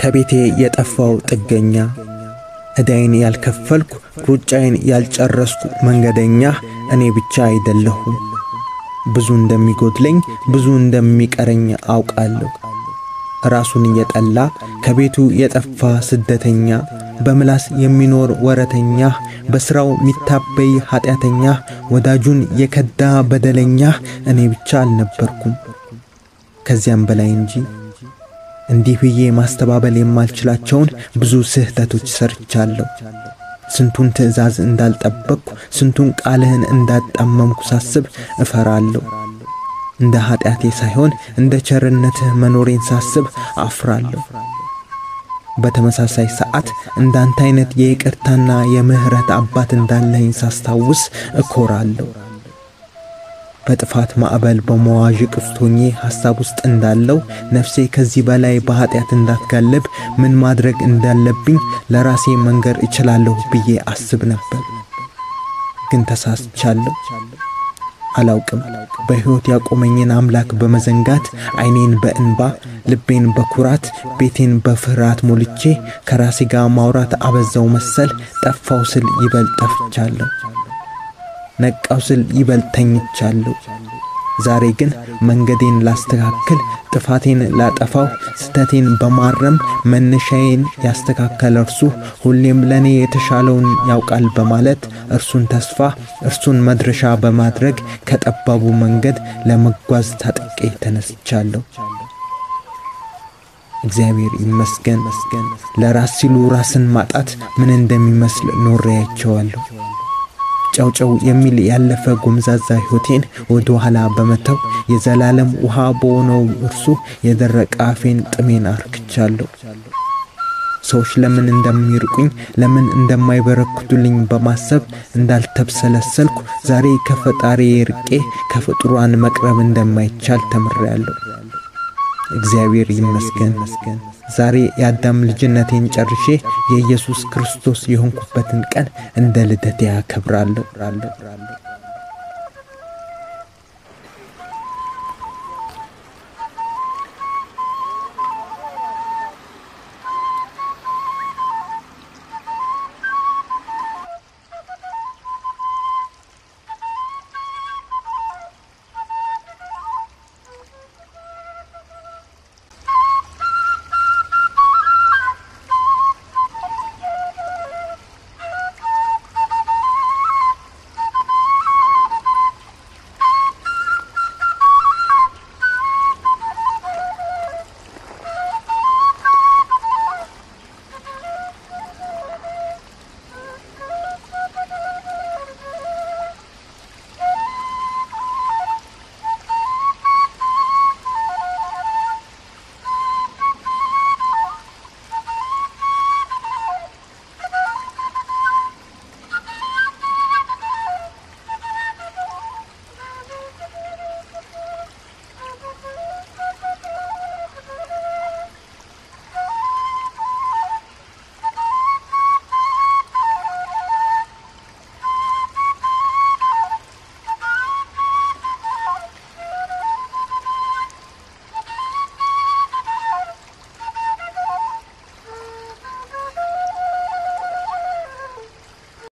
ከቤቴ የጠፋው ጥገኛ ዕዳይን ያልከፈልኩ ሩጫዬን ያልጨረስኩ መንገደኛ እኔ ብቻ አይደለሁም። ብዙ እንደሚጎድለኝ ብዙ እንደሚቀረኝ አውቃለሁ። ራሱን እየጠላ ከቤቱ የጠፋ ስደተኛ በምላስ የሚኖር ወረተኛ በሥራው ሚታበይ ኀጢአተኛ ወዳጁን የከዳ በደለኛ እኔ ብቻ አልነበርኩም ከዚያም በላይ እንጂ። እንዲህ ብዬ ማስተባበል የማልችላቸውን ብዙ ስህተቶች ሰርቻለሁ። ስንቱን ትእዛዝ እንዳልጠበቅኩ ስንቱን ቃልህን እንዳጣመምኩ ሳስብ እፈራለሁ። እንደ ኀጢአቴ ሳይሆን እንደ ቸርነትህ መኖሬን ሳስብ አፍራለሁ። በተመሳሳይ ሰዓት እንዳንተ አይነት የይቅርታና የምሕረት አባት እንዳለኝ ሳስታውስ እኮራለሁ። በጥፋት ማዕበል በመዋዥቅ ውስጥ ሆኜ ሐሳብ ውስጥ እንዳለው ነፍሴ ከዚህ በላይ በኀጢአት እንዳትጋለብ ምን ማድረግ እንዳለብኝ ለራሴ መንገር እችላለሁ ብዬ አስብ ነበር። ግን ተሳስቻለሁ። አላውቅም። በሕይወት ያቆመኝን አምላክ በመዘንጋት ዐይኔን በእንባ ልቤን በኩራት ቤቴን በፍርሃት ሞልቼ ከራሴ ጋር ማውራት አበዛው መሰል ጠፋው ስል ይበልጥ ጠፍቻለሁ። ነቃው ስል ይበልጥ ተኝቻለሁ። ዛሬ ግን መንገዴን ላስተካክል፣ ጥፋቴን ላጠፋው፣ ስተቴን በማረም መነሻዬን ያስተካከለ እርሱ ሁሌም ለእኔ የተሻለውን ያውቃል በማለት እርሱን ተስፋ እርሱን መድረሻ በማድረግ ከጠባቡ መንገድ ለመጓዝ ታጥቄ ተነስቻለሁ። እግዚአብሔር ይመስገን። ለራስ ሲሉ ራስን ማጣት ምን እንደሚመስል ኖሬያቸዋለሁ። ጨውጨው የሚል ያለፈ ጎምዛዛ ሕይወቴን ወደ ኋላ በመተው የዘላለም ውሃ በሆነው እርሱ የደረቀ አፌን ጥሜን አርክቻለሁ። ሰዎች ለምን እንደሚርቁኝ ለምን እንደማይበረክቱልኝ በማሰብ እንዳልተብሰለሰልኩ ዛሬ ከፈጣሪ ርቄ ከፍጡራን መቅረብ እንደማይቻል ተምሬያለሁ። እግዚአብሔር ይመስገን። ዛሬ የአዳም ልጅነቴን ጨርሼ የኢየሱስ ክርስቶስ የሆንኩበትን ቀን እንደ ልደቴ ያከብራለሁ።